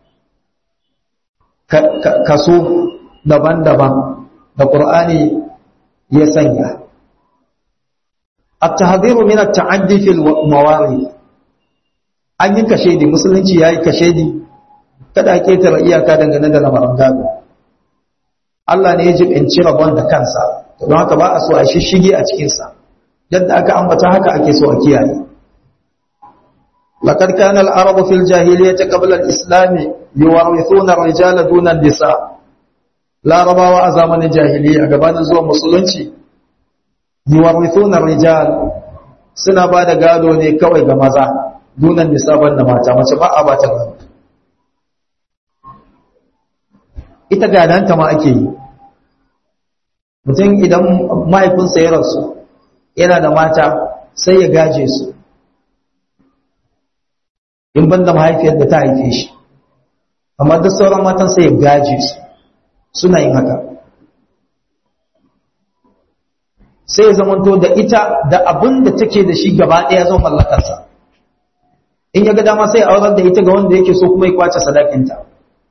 kaso daban-daban da ƙur'ani ya sanya التحذير من التعدي في المواريث an yi kashedi musulunci ya yi kashedi kada a ketare iyaka dangane da lamarin gado Allah ne ya jibinci rabon da kansa don haka ba a so a shishige a cikinsa yadda aka ambata haka ake so a kiyaye لقد كان العرب في الجاهلية قبل الإسلام يورثون الرجال دون النساء لا ربا وأزامن الجاهلية قبل زوا مسلمتي يورثون الرجال suna ba da gado ne kawai ga maza dunan nisaban da mata mace ba a ba ta gado ita gadanta ma ake yi mutum idan mahaifinsa ya rasu yana da mata sai ya gaje su in banda mahaifiyar da ta haife shi amma duk sauran matan sai ya gaje su suna yin haka sai ya zamanto da ita da abin da take da shi gaba ɗaya zan mallakarsa in ya ga dama sai aurar da ita ga wanda yake so kuma ya kwace sadakinta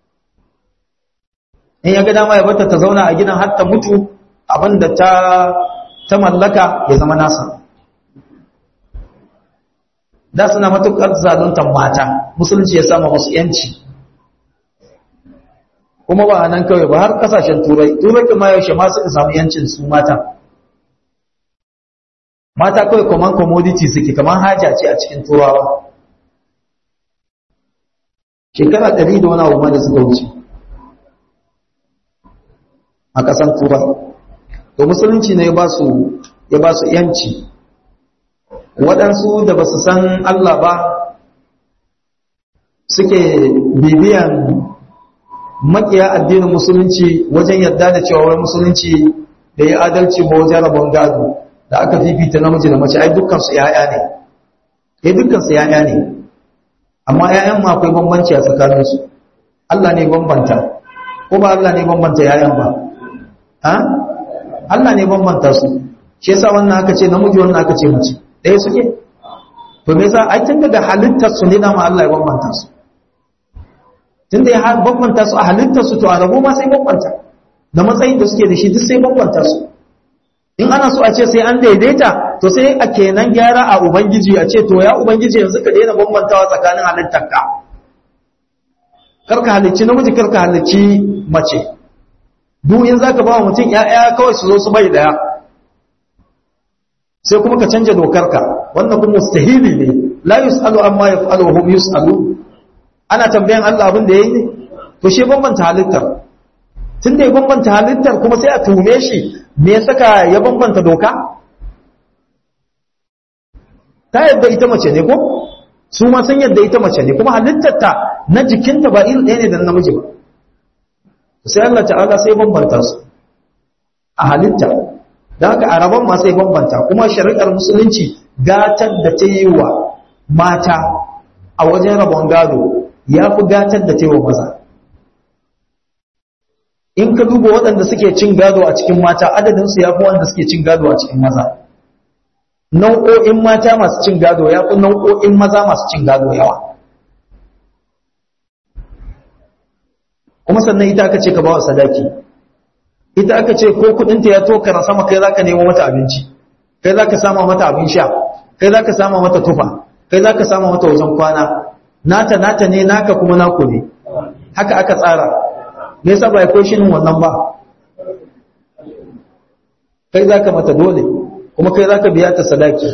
in ya ga dama ya bata ta zauna a gidan har ta mutu abin da ta ta mallaka ya zama nasa da suna matuƙar zaluntar mata musulunci ya sama masu yanci kuma ba a nan kawai ba har kasashen turai turai kuma yaushe ma suka samu yancin su mata mata kawai kaman commodity suke kaman haja ce a cikin turawa shekara ɗari da wani abu da suka wuce a ƙasan turai to musulunci ne ya ba su yanci waɗansu da ba su san Allah ba suke bibiyan makiya addinin musulunci wajen yadda da cewa wai musulunci da ya adalci ba wajen rabon gado da aka fifita namiji da mace ai dukkansu ya'ya ne eh dukkansu ya'ya ne amma ya'yan ma akwai bambanci a tsakaninsu Allah ne bambanta ko ba Allah ne bambanta ya'yan ba ha Allah ne bambanta su shi yasa wannan aka ce namiji wannan aka ce mace ɗaya suke to me yasa ai tun daga halittar su ne dama Allah ya bambanta su tun da ya bambanta su a halittar su to a rabo ma sai bambanta da matsayin da suke da shi duk sai bambanta su in ana so a ce sai an daidaita to sai a kenan gyara a ubangiji a ce to ya ubangiji yanzu ka daina bambantawa tsakanin halittarka karka halicci namiji karka halicci mace duk in zaka ba mutum ƴaƴa kawai su zo su bai daya sai kuma ka canja dokarka wannan kuma mustahili ne la yusalu amma yaf'alu hum yusalu ana tambayan Allah abin da yayi ne to shi bambanta halittar tunda ya bambanta halittar kuma sai a tume shi me ya saka ya bambanta doka ta yadda ita mace ne ko su ma sun yadda ita mace ne kuma halittarta na jikinta ba iri ɗaya ne da namiji ba sai Allah ta'ala sai bambanta su a halitta da haka a rabon ma sai bambanta kuma shari'ar musulunci gatar da ta yi wa mata a wajen rabon gado ya fi gatar da tewa maza in ka duba waɗanda suke cin gado a cikin mata adadinsu ya fi wanda suke cin gado a cikin maza nau'o'in mata masu cin gado ya fi nau'o'in maza masu cin gado yawa kuma sannan ita aka ce ka bawa sadaki ita aka ce ko kudinta ya tokara sama kai zaka nemo mata abinci kai zaka sama mata abin sha kai zaka sama mata tufa kai zaka sama mata wajen kwana nata nata ne naka kuma naku ne haka aka tsara me yasa ba ya koyi shinin wannan ba kai zaka mata dole kuma kai zaka biya ta sadaki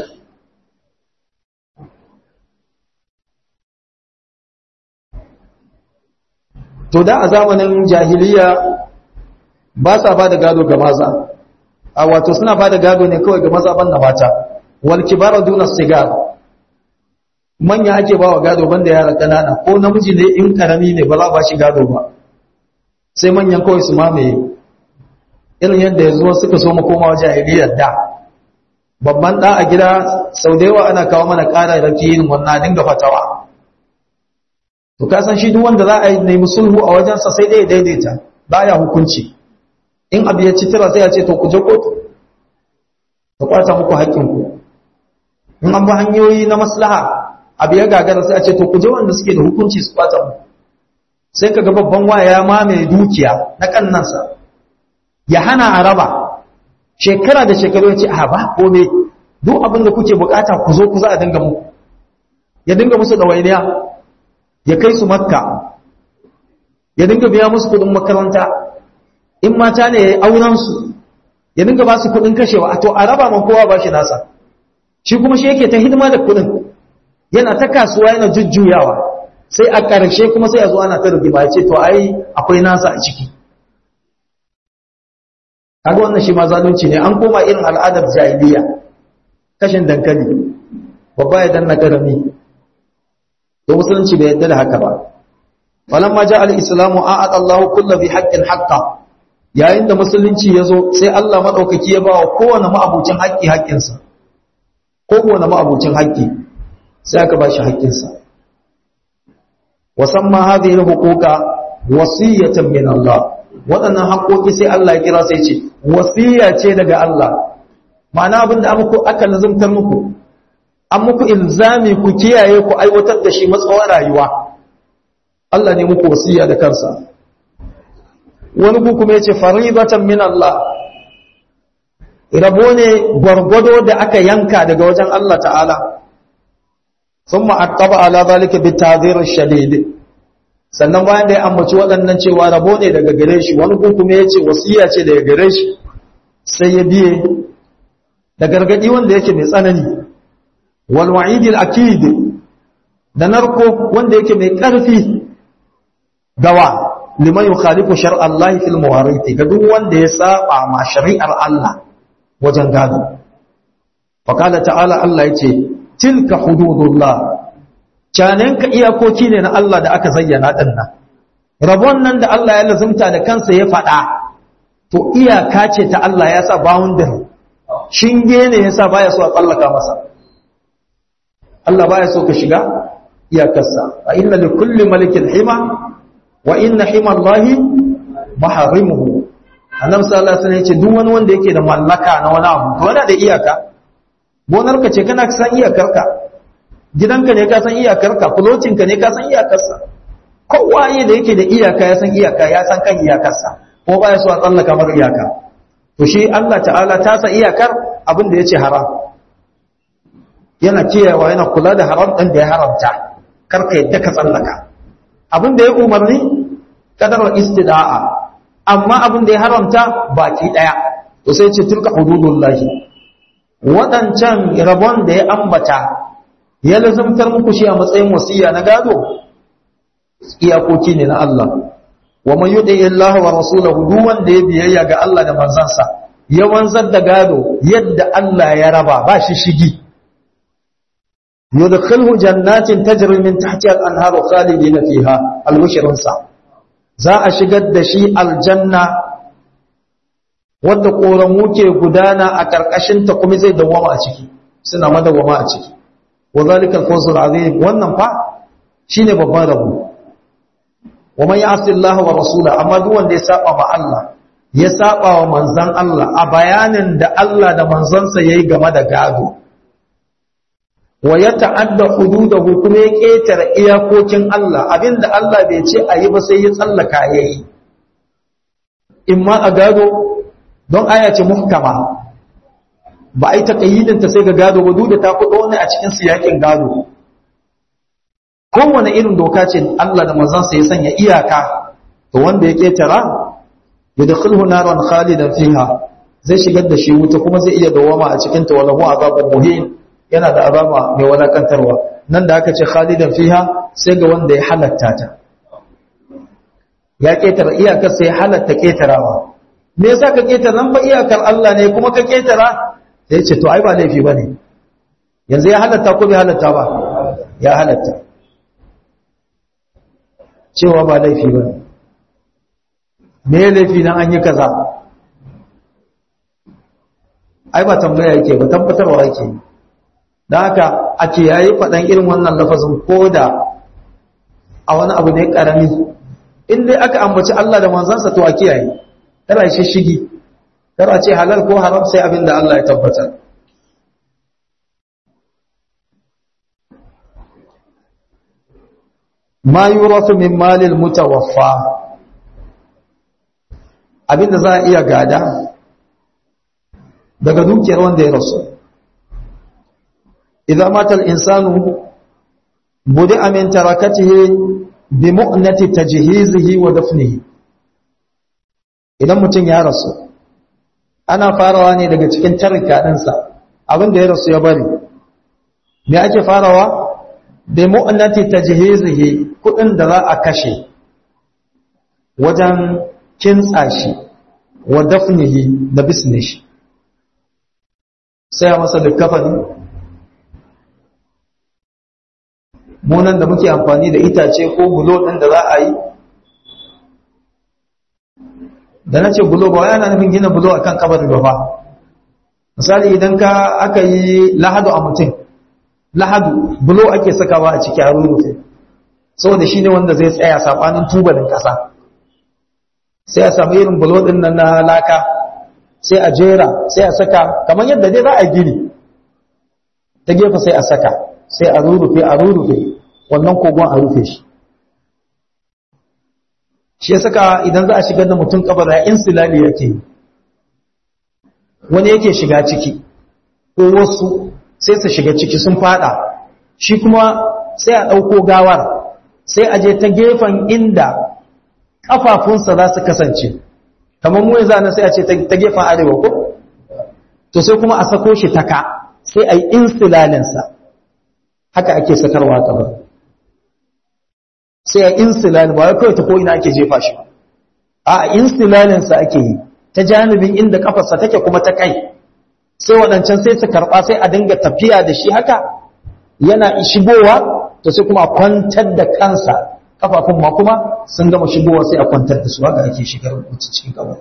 to da a zamanin jahiliya ba sa ba da gado ga maza a wato suna ba da gado ne kawai ga maza banda mata wal kibara duna sigar manya ake ba wa gado banda yara kanana ko namiji ne in karami ne ba za ba shi gado ba sai manyan kawai su mamaye irin yadda yanzu suka so mu koma jahiliyar da babban da a gida sau da yawa ana kawo mana ƙara rake yin wannan dinga fatawa to ka san shi duk wanda za a yi nemi sulhu a wajensa sai dai daidaita baya hukunci in abu ya ci tira sai ya ce to ku je kotu ta kwata muku haƙƙinku in an bi hanyoyi na maslaha abu ya gagara sai a ce to ku je wanda suke da hukunci su kwata mu sai ka ga babban waya ya mamaye dukiya na kannansa ya hana a raba shekara da shekaru ya ce a ba kome duk abin da kuke bukata ku zo ku za a dinga muku ya dinga musu ɗawainiya ya kai su makka ya dinga biya musu kudin makaranta in mata ne ya yi aurensu ya dinga ba su kudin kashewa a to a raba man kowa ba shi nasa shi kuma shi yake ta hidima da kudin yana ta kasuwa yana jujjuyawa sai a ƙarshe kuma sai a zo ana ta rigima ya ce to ai akwai nasa a ciki kaga wannan shi ma zalunci ne an koma irin al'adar jahiliya kashin dankali babba ya danna karami to musulunci bai yadda da haka ba falamma ja al-islamu a'ata Allahu kullu bi haqqin haqqa yayin da musulunci yazo sai Allah madaukaki ya bawa kowane ma'abucin haƙƙi haƙƙinsa kowane ma'abucin haƙƙi sai aka bashi haƙƙinsa wasamma hadhihi al-huquqa wasiyatan min Allah waɗannan haƙoƙi sai Allah ya kira sai ce wasiya ce daga Allah ma'ana abinda an muku aka lazumtar muku an muku ilzami ku kiyaye ku aiwatar da shi matsawar rayuwa Allah ne muku wasiya da kansa wani ku kuma yace faridatan min Allah rabo ne gwargwado da aka yanka daga wajen Allah ta'ala thumma attaba ala zalika bitadhir shadid sannan bayan da ya ambaci waɗannan cewa rabo ne daga gare shi wani ku kuma yace wasiya ce daga gare shi sai ya biye da gargadi wanda yake mai tsanani wal wa'idil akid da narko wanda yake mai ƙarfi gawa liman yukhalifu shar'a Allah fil mawarith ga duk wanda ya saba ma shari'ar Allah wajen gado faqala ta'ala Allah yace tilka hududullah canen ka iyakoki ne na Allah da aka zayyana din nan rabon nan da Allah ya lazumta da kansa ya faɗa to iyaka ce ta Allah ya sa boundary shinge ne yasa baya so a tsallaka masa Allah baya so ka shiga iyakarsa a inna li kulli malikin hima wa inna hima Allahi maharimuhu annabi sallallahu alaihi wasallam yace duk wani wanda yake da mallaka na wani abu to yana da iyaka gonarka ce kana san iyakarka gidanka ne ka san iyakarka fulocinka ne ka san iyakarsa kowa ne da yake da iyaka ya san iyaka ya san kan iyakarsa ko baya so a tsallaka mar iyaka to shi Allah ta'ala ta sa iyakar abin da yace haram yana kiyayewa yana kula da haram ɗin da ya haramta karka yadda ka tsallaka abin da ya umarni kadar istida'a amma abin da ya haramta baki ɗaya to sai ce tilka hududullahi waɗancan rabon da ya ambata ya lazumtar muku shi a matsayin wasiya na gado iyakoki ne na Allah wa man yuti Allah wa rasulahu duk wanda ya biyayya ga Allah da manzansa ya wanzar da gado yadda Allah ya raba ba shi shigi yudkhilhu jannatin tajri min tahtiha al-anharu khalidina fiha al-bushrun sa za a shigar da shi aljanna wanda koramu ke gudana a karkashin ta kuma zai dawama a ciki suna madawama a ciki wa zalika al-fawzul azim wannan fa shine babban rabo wa man ya'si Allah wa rasula amma duk wanda ya saba ma Allah ya saba wa manzon Allah a bayanin da Allah da manzonsa yayi game da gado wa ya ta'adda hududahu kuma ya ketare iyakokin Allah abinda Allah bai ce ayi ba sai ya tsallaka yayi imma a gado don aya ce muhkama ba a yi taƙayyidinta sai ga gado ba duk da ta kuɗo ne a cikin siyakin gado kowane irin doka ce Allah da manzansa ya sanya iyaka to wanda ya ketara ya da khulhu naran khalidan fiha zai shigar da shi wuta kuma zai iya dawama a cikin ta walahu azabun muhin yana da azaba mai walakantarwa nan da aka ce khalidan fiha sai ga wanda ya halatta ta ya ketara iyakar sai halatta ketarawa me yasa ka ketara nan ba iyakar Allah ne kuma ka ketara sai ce to ai ba laifi bane yanzu ya halatta ko bai halatta ba ya halatta cewa ba laifi bane me laifi nan an yi kaza ai ba tambaya yake ba tabbatarwa yake don haka a kiyaye faɗan irin wannan lafazin ko da a wani abu ne ƙarami in dai aka ambaci Allah da manzansa to a kiyaye tara shi shigi tara ce halal ko haram sai abin da Allah ya tabbatar ma yurafu min malil mutawaffa abinda za a iya gada daga dukiyar wanda ya rasu idan mata al-insanu budi'a min tarakatihi bi mu'nati tajhizihi wa dafnihi idan mutum ya rasu ana farawa ne daga cikin tarika ɗinsa abin da ya rasu ya bari me ake farawa bi mu'nati tajhizihi kudin da za a kashe wajen kintsa shi wa dafnihi da bisne shi sai a masa da kafani munan da muke amfani da itace ko bulo ɗin da za a yi da na ce bulo ba yana nufin gina bulo akan kabari ba fa misali idan ka aka yi lahadu a mutum lahadu bulo ake sakawa a ciki a rurrufe saboda shi ne wanda zai tsaya saɓanin tubalin ƙasa sai a samu irin bulo ɗin nan na laka sai a jera sai a saka kamar yadda dai za a gini ta gefe sai a saka sai a rurrufe a rurrufe wannan kogon a rufe shi shi ya saka idan za a shigar da mutum kabar ya insilali yake wani yake shiga ciki ko wasu sai su shiga ciki sun fada shi kuma sai a ɗauko gawar sai a je ta gefen inda ƙafafunsa za su kasance kamar mu yanzu sai a ce ta gefen arewa ko to sai kuma a sako shi ta ka sai a yi insilalinsa haka ake sakarwa kabar sai a insilal ba kawai ta ko'ina ake jefa shi ba a insilalinsa ake yi ta janibin inda kafarsa take kuma ta kai sai waɗancan sai su karɓa sai a dinga tafiya da shi haka yana shigowa to sai kuma a kwantar da kansa kafafun ma kuma sun gama shigowa sai a kwantar da su haka ake shigar mutu cikin kawai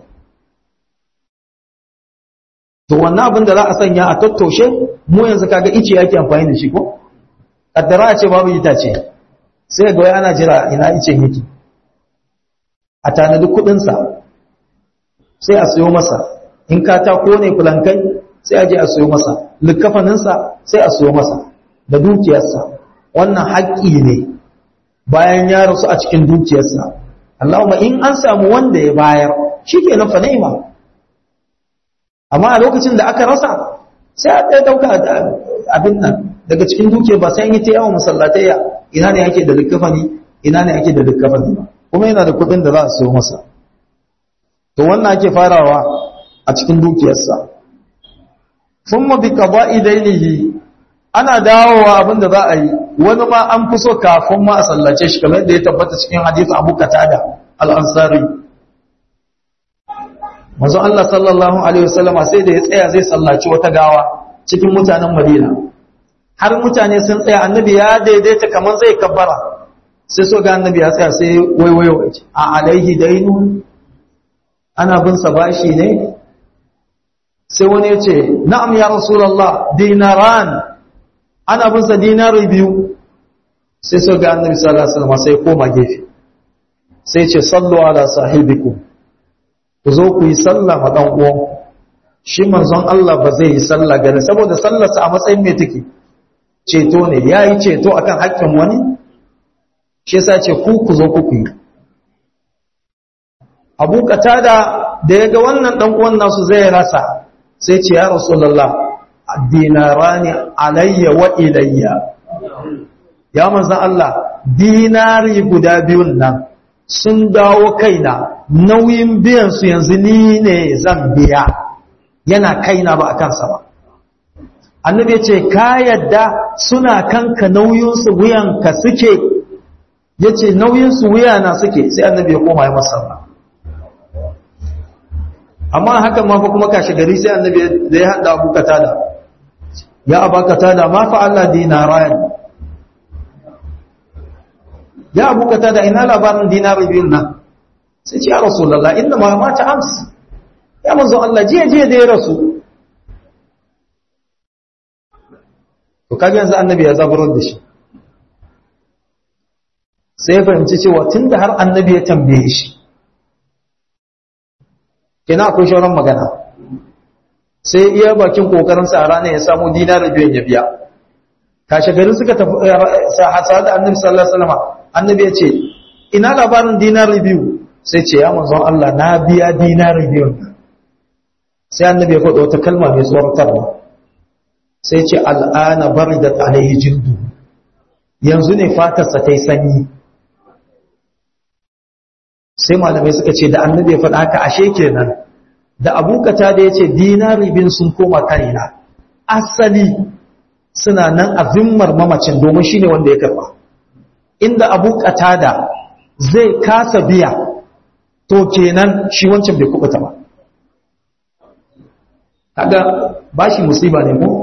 to wannan abin da za a sanya a tattoshe mu yanzu kaga ice yake amfani da shi ko kaddara a ce babu itace sai ga wai ana jira ina ice yake a tanadi kudinsa sai a siyo masa in katako ne fulankai sai a je a siyo masa likafaninsa sai a siyo masa da dukiyarsa wannan haƙƙi ne bayan ya rasu a cikin dukiyarsa Allahumma in an samu wanda ya bayar shikenan fa ni'ima amma a lokacin da aka rasa sai a ɗaya ɗauka abin nan daga cikin dukiyar ba sai an yi ta yawan masallatayya ina ne ake da likafani ina ne ake da likafani ba kuma yana da kuɗin da za a siyo masa to wannan ake farawa a cikin dukiyarsa thumma bi qada'i dainihi ana dawowa abin da za a yi wani ma an fi so kafin ma a sallace shi kamar da ya tabbata cikin hadisi Abu Qatada al-Ansari manzo Allah sallallahu alaihi wasallama sai da ya tsaya zai sallaci wata gawa cikin mutanen Madina har mutane sun tsaya annabi ya daidaita kamar zai kabbara sai so ga annabi ya tsaya sai waiwayo a alaihi dainu ana bin sa bashi ne sai wani ya ce na'am ya rasulullah dinaran ana bin sa dinari biyu sai so ga annabi sallallahu alaihi wasallam sai koma gefe sai ce sallu ala sahibikum ku zo ku yi sallah ma dan uwan shi manzon Allah ba zai yi sallah gare saboda sallarsa a matsayin me take ceto ne yayi ceto akan haƙƙin wani shi yasa ce ku ku zo ku yi Abu Qatada da yaga wannan dan uwan nasu zai rasa sai ce ya Rasulullah dinarani alayya wa ilayya ya manzon Allah dinari guda biyun nan sun dawo kaina nauyin biyan su yanzu ni ne zan biya yana kaina ba a kansa ba annabi ya ce ka yadda suna kanka nauyinsu wuyanka suke ya ce nauyinsu wuyana suke sai annabi ya koma ya masarra amma hakan ma fa kuma kashe gari sai annabi da ya haɗa abu katada ya aba katada ma fa Allah dinarayan ya abu katada ina labarin dinari biyun nan sai ce ya rasulullah inna ma mata amsa ya manzo Allah jiya jiya da ya rasu to kaga yanzu annabi ya zaburar da shi sai ya fahimci cewa tunda har annabi ya tambaye shi kina akwai shauran magana sai iya bakin kokarin sa ranar ya samu dinar biyan ya biya kashe gari suka tafi sa da annabi sallallahu alaihi wasallam annabi ya ce ina labarin dinar biyu sai ce ya manzon Allah na biya dinar biyu sai annabi ya faɗo wata kalma mai tsoratarwa sai ce al'ana baridat alaihi jildu yanzu ne fatarsa ta yi sanyi sai malamai suka ce da annabi ya faɗa haka ashe kenan da abokata da ya ce dinari bin sun koma kanina asali suna nan a zimmar mamacin domin shi ne wanda ya karɓa inda abokata da zai kasa biya to kenan shi wancan bai kubuta ba kaga bashi musiba ne ko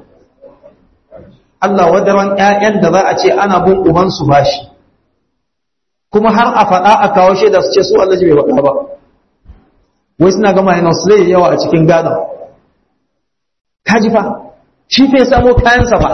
Allah wadaran ƴaƴan da za a ce ana bin ubansu bashi kuma har a faɗa a kawo shaida su ce su Allah bai faɗa ba wai suna gama yana su zai yawa a cikin gadon kaji fa shi fa ya samo kayansa ba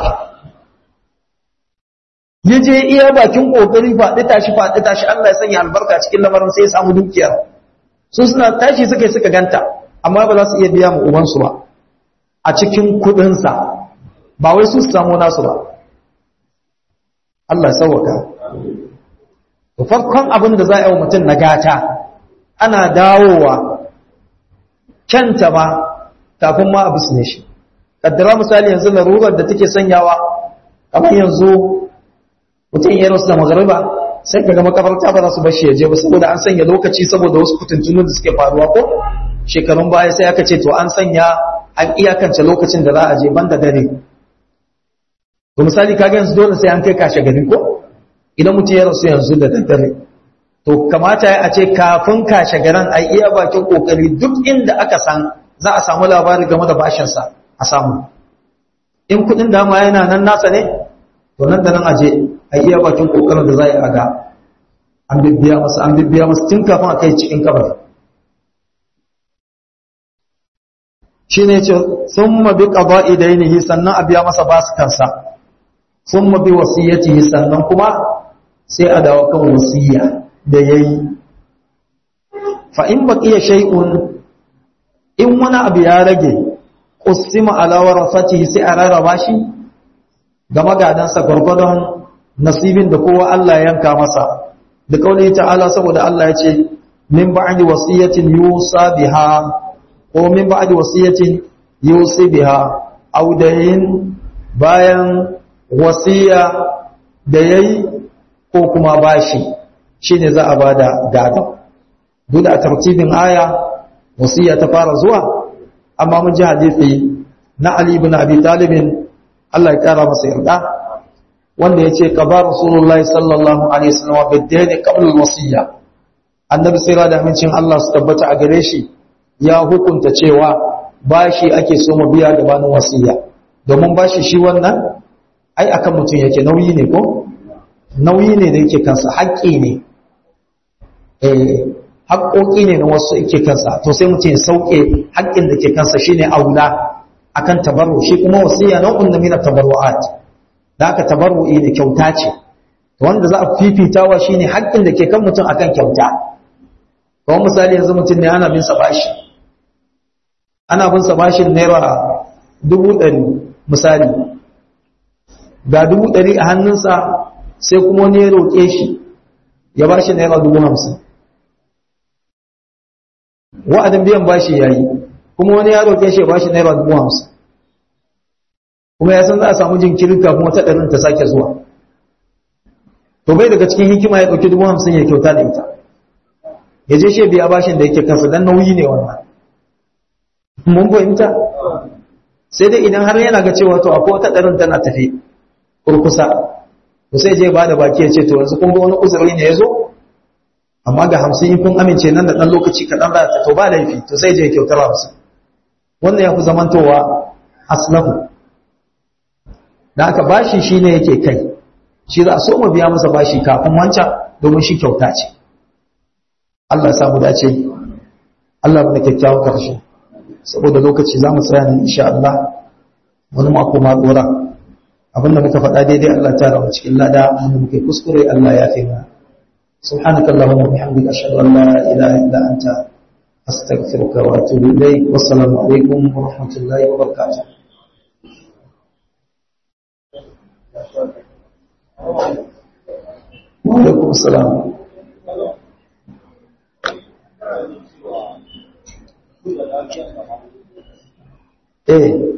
ya je iya bakin kokari faɗi tashi faɗi tashi Allah ya sanya albarka cikin lamarin sai ya samu dukiyar su suna tashi suka suka ganta amma ba za su iya biya mu ubansu ba a cikin kuɗinsa ba wai su samu nasu ba Allah sauwaka to farkon abin da za a yi wa mutum na gata ana dawowa kyanta ma kafin ma a bisne shi kaddara misali yanzu larurar da take sanyawa kamar yanzu mutum ya rasu da magariba sai kaga makabarta ba za su bashi ya je ba saboda an sanya lokaci saboda wasu kutuntunu da suke faruwa ko shekarun baya sai aka ce to an sanya an iyakance lokacin da za a je banda dare to misali kaga yanzu dole sai an kai kashe gari ko idan mutum ya rasu yanzu da daddare to kamata ya ce kafin kashe garan a iya bakin kokari duk inda aka san za a samu labari game da bashinsa a samu in kudin dama yana nan nasa ne to nan da nan aje a iya bakin kokarin da za a ga an bibbiya masa an bibbiya masa tun kafin a kai cikin kabari shi ne ce sun mabi ƙaba idainihi sannan a biya masa basu kansa sun mabi wasiyyatihi sannan kuma sai a dawo kan wasiyya da ya yi fa'in baƙiya shai'un in wani abu ya rage ƙusima alawar sati sai a rarraba shi ga magadansa gwargwadon nasibin da kowa Allah yanka masa da kauli ta'ala saboda Allah ya ce min ba'di wasiyatin yusa biha ko min ba'di wasiyatin yusi biha aw dayin bayan wasiya da yayi ko kuma bashi shine za a bada gado duk da tartibin aya wasiya ta fara zuwa amma mun ji hadisi na Ali ibn Abi Talib Allah ya kara masa yarda wanda yace qaba rasulullahi sallallahu alaihi wasallam bidayn qabla alwasiya annabi sai da amincin Allah su tabbata a gare shi ya hukunta cewa bashi ake so mu biya gabanin wasiya domin bashi shi wannan ai akan mutum yake nauyi ne ko nauyi ne da yake kansa haƙƙi ne eh haƙƙoƙi ne na wasu yake kansa to sai mutum ya sauke haƙƙin da ke kansa shine aula akan tabarru shi kuma wasiya nau'un min at-tabarru'at da aka tabarru'i ne kyauta ce wanda za a fifitawa shine haƙƙin da ke kan mutum akan kyauta kawai misali yanzu mutum ne ana bin sa bashi ana bin sa bashin naira dubu ɗari misali ga dubu ɗari a hannunsa sai kuma wani ya roƙe shi ya bashi naira dubu hamsin wa'adin biyan bashi ya yi kuma wani ya roƙe shi ya bashi naira dubu hamsin kuma ya san za a samu jinkirin kafin wata ɗarin ta sake zuwa to bai daga cikin hikima ya ɗauki dubu hamsin ya kyauta da ita ya je shi biya bashin da yake kansa dan nauyi ne wannan mun fahimta sai dai idan har yana ga cewa to akwai wata ɗarin tana tafi kurkusa to sai je ba da baki ya ce to yanzu kun ga wani uzuri ne ya zo amma ga hamsin in kun amince nan da ɗan lokaci kaɗan za ta to ba laifi to sai je kyautar hamsin wannan ya fi zamantowa aslahu da aka bashi shi ne yake kai shi za a so mu biya masa bashi kafin wancan domin shi kyauta ce Allah ya samu dace Allah ya kyakkyawan karshe saboda lokaci za mu tsaya ne insha Allah wani mako ma dora abinda muka faɗa daidai Allah ta rawa cikin lada wanda muke kuskure Allah ya fi mana سبحانك اللهم وبحمدك أشهد أن لا إله إلا أنت أستغفرك وأتوب إليك والسلام عليكم ورحمة الله وبركاته وعليكم السلام eh